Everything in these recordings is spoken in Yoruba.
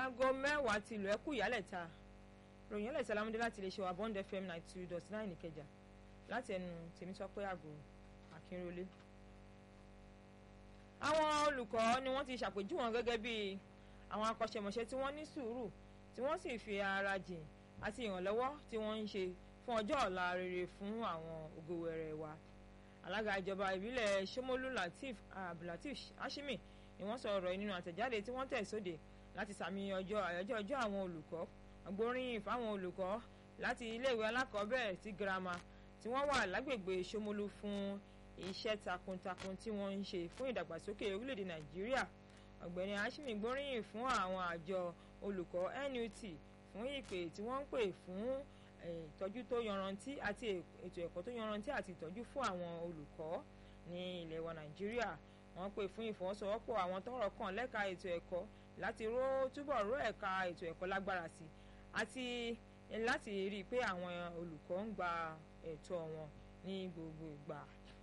aago mẹ́wàá ti lù ẹ́kú ìyálẹ̀ta ròyìn ẹlẹ́sẹ̀ lámúdé láti lè ṣe wà bond fm ninety two dot nine ìkẹjà láti ẹnu tèmítọ́pẹ́ àgò akínrólé. àwọn olùkọ́ ni wọ́n ti ṣàpèjú wọn gẹ́gẹ́ bí àwọn akọ́ṣẹ́mọṣẹ́ tí wọ́n ní sùúrù tí wọ́n sì fi ara jìn àti ìrànlọ́wọ́ tí wọ́n ń ṣe fún ọjọ́ ọ̀la rere fún àwọn ògòwẹ̀rẹ̀ wa alága ìjọba ìbílẹ̀ Ṣómólú Latif Abdulateef Hashimi ni wọ́n sọ ọ̀rọ̀ nínú àtẹ̀jáde tí wọ́n tẹ̀ sóde láti sàmì ọjọ́ àyájọ́ ọjọ́ àwọn olùkọ́ agbóríyìn fáwọn olùkọ́ láti iléèwé alákọ̀ọ́bẹ̀rẹ̀ sí girama tí wọ́n wà lágbègbè Ṣómólú fún iṣẹ́ takuntakun tí wọ́n ń ṣe fún ìdàgbàsókè orílẹ̀-èdè Nàìjíríà ọ̀gbẹ́ni Hashimi gbóríyìn fún àwọn àjọ olùkọ́ NUT fún ìpè tí wọ́n ń pè fún ìtọ́jú tó yanrantí àti ètò ẹ̀kọ́ tó yanrantí àti ìtọ́jú fún àwọn olùkọ́ ní ilẹ̀ wa Nàìjíríà wọ́n pè fún ìfọwọ́sowọ́pọ̀ àwọn tọ́rọ̀ kàn lẹ́ka ètò ẹ̀kọ́ láti ró túbọ̀ ró ẹ̀ka ètò ẹ̀kọ́ lágbára sí àti láti rí i pé àwọn olùkọ́ ń gba ẹ̀tọ́ wọn ní gbogbo ìgbà.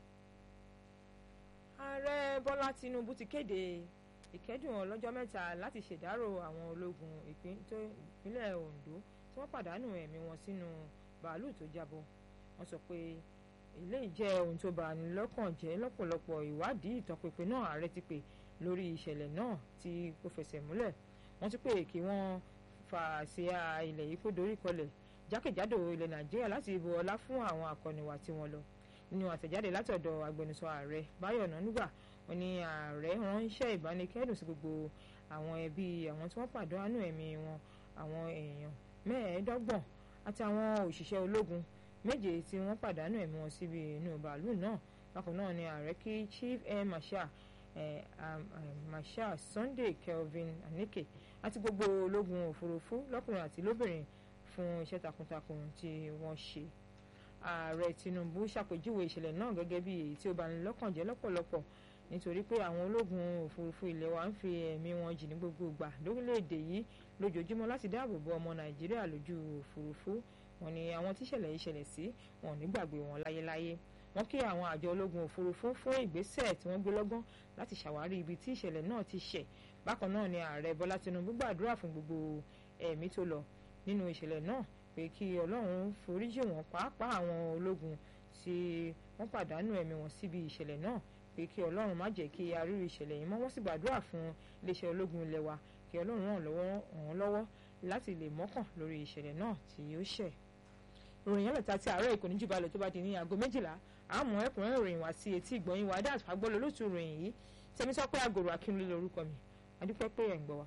ààrẹ Bọ́lá Tinubu ti kéde ìkẹ́dùn ọlọ́jọ́ mẹ́ta láti ṣèdárò àwọn ológun ìpínlẹ̀ Ondo tí wọ́n pàdánù ẹ̀mí wọn sínú bàálù tó jábọ́ wọ́n sọ pé eléyìí jẹ́ ohun tó bà ní lọ́kàn jẹ́ lọ́pọ̀lọpọ̀ ìwádìí ìtọpinpin náà ààrẹ ti pè lórí ìṣẹ̀lẹ̀ náà tí kò fẹsẹ̀ múlẹ̀ wọ́n ti pè kí wọ́n fa àsíá ilẹ̀ yìí kó dorí kọlẹ̀ jákèjádò ilẹ̀ Nàìjíríà láti bu ọlá fún àwọn akọniwà tí wọ́n lọ nínú àtẹ̀jáde látọ̀dọ̀ agbẹnusọ ààrẹ Báyọ̀ Ọ̀nànúgà wọ́n ní ààrẹ ránṣẹ́ ìbánikẹ́dùn sí gbogbo àwọn ẹbí àwọn tí wọ́n pàdánù ẹ̀mí wọn àwọn èèyàn mẹ́ẹ̀ẹ́dọ́gbọ̀n àti àwọn òṣìṣẹ́ ológun méje tí wọ́n pàdánù ẹ̀mí wọn síbi inú bàálù náà bákan náà ni ààrẹ kí chief air marshal eh, um, um, marshal Sunday Kelvin Anike àti gbogbo ológun òfurufú lọ́kùnrin àti lóbìnrin fún iṣẹ́ takuntakun tí wọ́n ṣe ààrẹ Tinubu ṣàpèjúwe ìṣẹ̀lẹ̀ náà gẹ́gẹ́ bí èyí tí ó bani lọ́kàn jẹ́ lọ́pọ̀lọpọ̀ nítorí pé àwọn ológun òfurufú ilẹ̀ wa ń fi ẹ̀mí wọn jì ní gbogbo ìgbà lórílẹ̀‐èdè yìí lójoojúmọ́ láti dáàbò bo ọmọ Nàìjíríà lójú òfurufú wọn ni àwọn tíṣẹ̀lẹ̀ yìí ṣẹlẹ̀ sí wọn ò ní gbàgbé wọn láyéláyé wọn kí àwọn àjọ ológun òfurufú fún ìgbésẹ̀ tí wọ́n gbé lọ́gán láti ṣàwárí ibi tí ìṣẹ̀lẹ̀ náà ti ṣẹ̀ bákan náà ni ààrẹ Bọ́lá Tinubu gbàdúrà fún gbogbo ẹ̀mí tó lọ nínú ìṣẹ̀lẹ̀ náà pé kí Ọlọ́run foríjì wọn pàápàá àwọn ológun tí wọ́n pàdánù ẹ̀mí wọn síbi ìṣẹ̀lẹ̀ náà pé kí Ọlọ́run má jẹ́ kí arírù ìṣẹ̀lẹ̀ yìí mọ́ wọ́n sì gbàdúrà fún iléeṣẹ́ ológun ilẹ̀ wa kí Ọlọ́run ràn wọ́n lọ́wọ́ láti lè mọ́kàn lórí ìṣẹ̀lẹ̀ náà tí ó ṣẹ̀ ìròyìn ẹlẹ́ta tí àárọ̀ ìkòní jù balẹ̀ tó bá di ní aago méjìlá àmọ́ ẹ̀kúnrẹ́rẹ́ ìròyìn wá sí etí ìgbọ̀nyìn wa dáàtú agbọ́lọ̀ lótú ìròyìn yìí tẹ̀mí sọ pé àgòrò akínúlé lórúkọ mi adúpẹ́ pé ẹ̀ ń gbọ́ wa.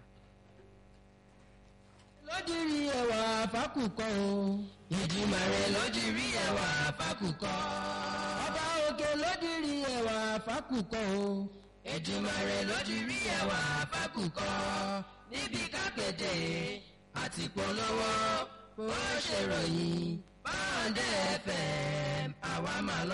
lójúrí ẹwà fákùkọ o. ìdìmọ̀ rẹ̀ lójúrí ẹwà fákùkọ. ọba òkè lójúrí ẹwà fákùkọ o. ìdìmọ̀ rẹ̀ lójúrí ẹwà fákùkọ. níbi kápẹ́tẹ̀ àti polówó bó ṣe ròyìn báńdẹ̀ fm àwa máa lọ.